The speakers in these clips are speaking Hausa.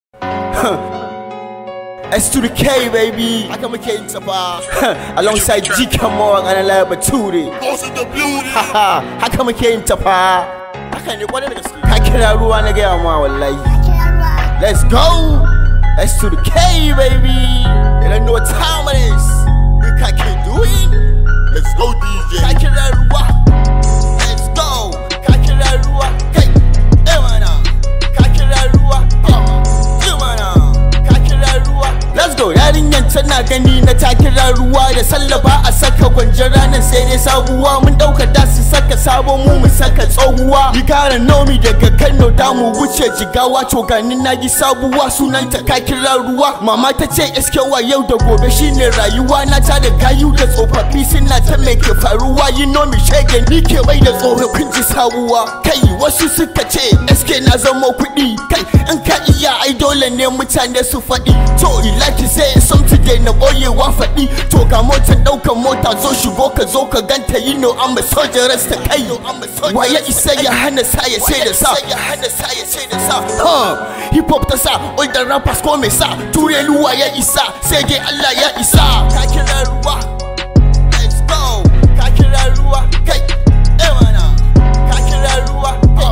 S to the K baby haka muke yin ta fa alongside G Kamon and Alaya Bature Boss in the building. haha haka muke yin ta fa haka ne kwarai da gaske ka kira ruwa na gaya ma wallahi let's go S to the K baby you don't know what time it is we can keep doing Let's go, DJ. ka kira ruwa let's go ka kira ruwa kai eh mana ka kira ruwa eh mana ka kira ruwa let's go yarinyan tana gani na ta kira ruwa da sallaba a saka gwanjar ranar sai dai sabuwa mun dauka da su saka sabon mu mu saka tsohuwa you gotta know me daga Kano da mu wuce jigawa to ganin na yi sabuwa sunanta ka kira ruwa mama ta ce eskewa yau da gobe shine rayuwa na ta da gayu da tsofaffi suna ta mai ke faruwa you know me shege ni ke mai da tsofaffin ji sabuwa kai wasu suka ce eske na zama kuɗi kai in ka iya ai dole ne mutane su faɗi to ilaki sai something dai na boyewa faɗi to ga motar ɗaukar mota zo shigo ka zo ka ganta yi no amma sojan rasta kai waye isa ya hana sa ya sai da sa ya hana sa ya sai da sa huh hip hop ta sa older rappers ko me sa ture luwa ya isa sai dai Allah ya isa ka kira ruwa let's go ka kira ruwa kai eh mana ka kira ruwa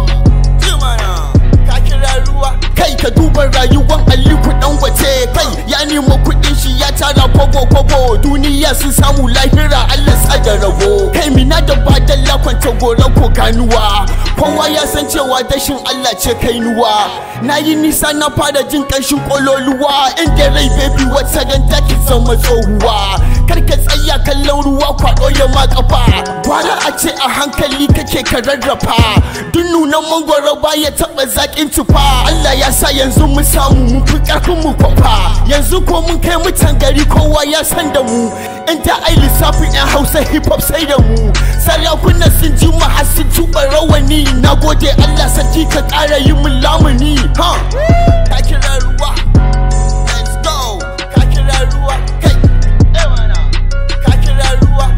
eh mana ka kira ruwa kai ka duba rayuwar Aliko Dangote kai ya nemo kuɗin shi ya tara kobo kobo duniya sun samu lahira Allah sa da rabo kai mina da badalla kwanta gora ko ganuwa kowa ya san cewa dashin Allah ce kainuwa na yi nisa na fara jin ƙanshin kololuwa inda rai baby wata ran take zama tsohuwa kar ka tsaya kallon ruwa kwaɗo ya ma kafa gwara a ce a hankali kake ka rarrafa duk nunan mangwaro baya taɓa zaƙin tufa Allah ya sa yanzu mu samu mu fi ƙarfin mu kwafa yanzu ko mun kai mutan gari kowa ya san da mu in ta ai lissafin yan hausa hip hop sai da mu sarakunan sun ji mu har sun tuba rawani na gode Allah sarki ka ƙara yi mun lamuni ha ka kira ruwa let's go ka kira ruwa kai eh mana ka kira ruwa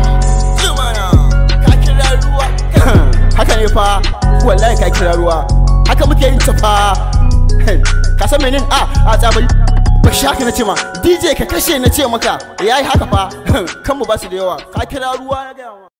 eh mana ka kira ruwa haka ne fa wallahi ka kira ruwa haka muke yin ta fa ka san menin a a tsabari ba shi haka na ce ma dj ka kashe na ce maka yayi haka fa kan mu ba su da yawa ka kira ruwa na gaya ma